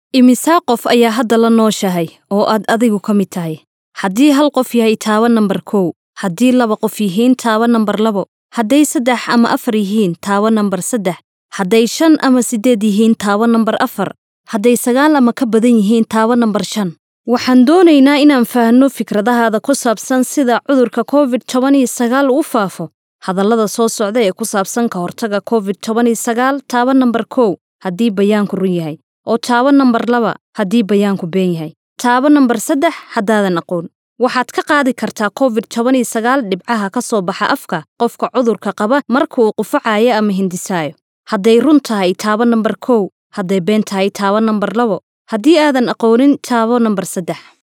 Imisa qof ayaa hadda la nooshahay oo aad adigu ka mid tahay? Haddii hal qof yahay taabo nambar kow, haddii laba qof yihiin taabo nambar labo, hadday saddex ama afar yihiin taabo nambar saddex, hadday shan ama siddeed yihiin taabo nambar afar, hadday sagaal ama ka badan yihiin taabo nambar shan. Waxaan doonaynaa inaan fahanno fikradahaada ku saabsan sida cudurka Covid toban iyo sagaal u faafo. Hadallada soo socda ee ku saabsan ka hortagga Covid toban iyo sagaal taabo nambar kow haddii bayaanku run yahay, oo taabo nambar laba haddii bayaanku been yahay. Taabo nambar saddex haddaadan aqoon. Waxaad ka qaadi kartaa Covid toban iyo sagaal dhibcaha ka soo baxa afka qofka cudurka qaba marka uu qufacayo ama hindhisaayo. Hadday run tahay taabo nambar kow, hadday been tahay taabo nambar labo, haddii aadan aqoonin taabo nambar saddex.